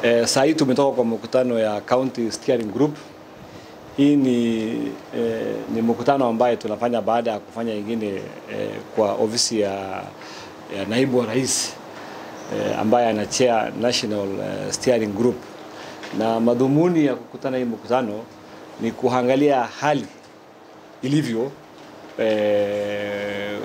Eh, saa hii tumetoka kwa mkutano ya County Steering Group. Hii ni, eh, ni mkutano ambaye tunafanya baada ya kufanya ingine eh, kwa ofisi ya, ya naibu wa rais eh, ambaye ana chair National eh, Steering Group, na madhumuni ya kukutana hii mkutano ni kuangalia hali ilivyo eh,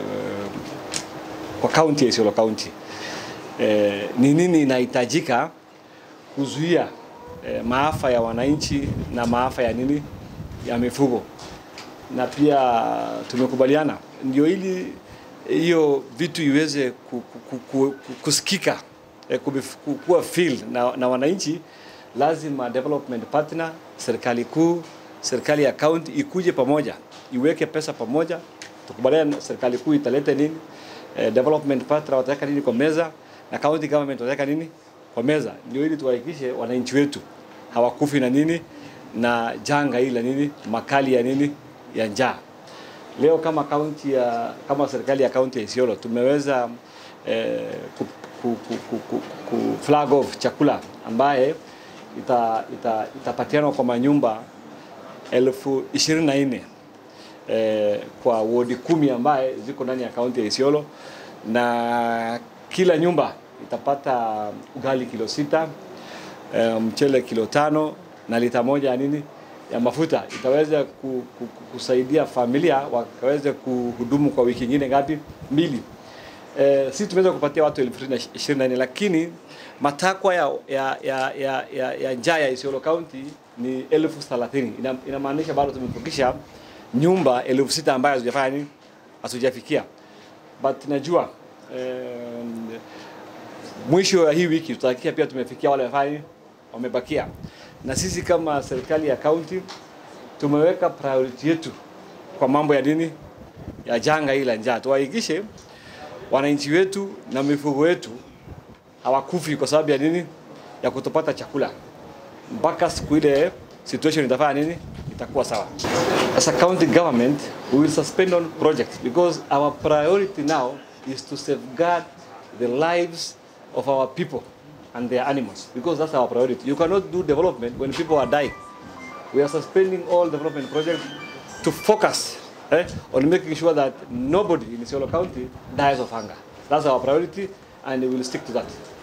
kwa kaunti ya Isiolo County eh, ni nini inahitajika kuzuia eh, maafa ya wananchi na maafa ya nini ya mifugo, na pia tumekubaliana ndio ili hiyo vitu iweze ku, ku, ku, ku, kusikika eh, kubif- kuwa feel na, na wananchi, lazima development partner, serikali kuu, serikali ya county ikuje pamoja, iweke pesa pamoja, tukubaliane na serikali kuu italeta nini, eh, development partner wataweka nini kwa meza na county government wataweka nini kwa meza, ndio ili tuhakikishe wananchi wetu hawakufi na nini na janga hili la nini makali ya nini ya njaa. Leo kama kaunti ya kama serikali ya kaunti ya Isiolo tumeweza eh, ku, ku, ku, ku, ku, ku flag off chakula ambaye ita, ita, itapatianwa kwa manyumba elfu ishirini na nne eh, kwa wodi kumi ambaye ziko ndani ya kaunti ya Isiolo na kila nyumba itapata ugali kilo sita eh, mchele kilo tano na lita moja ya nini ya mafuta itaweza ku, ku, ku, kusaidia familia wakaweze kuhudumu kwa wiki nyingine ngapi? Mbili. Eh, sisi tumeweza kupatia watu elfu ishirini na nne lakini matakwa ya, ya, ya, ya, ya, ya njaa ya Isiolo County ni elfu thelathini. Ina, inamaanisha bado tumefukisha nyumba elfu sita ambayo hazijafanya nini, hazijafikia but najua eh, mwisho wa hii wiki tutahakikisha pia tumefikia wale wamefanya nini, wamebakia. Na sisi kama serikali ya county tumeweka priority yetu kwa mambo ya nini ya janga hili la njaa, tuhakikishe wananchi wetu na mifugo wetu hawakufi kwa sababu ya nini, ya kutopata chakula mpaka siku ile situation itafanya nini, itakuwa sawa. As a county government, we will suspend on projects because our priority now is to safeguard the lives of our people and their animals because that's our priority. You cannot do development when people are dying. We are suspending all development projects to focus eh, on making sure that nobody in Isiolo County dies of hunger. That's our priority and we will stick to that.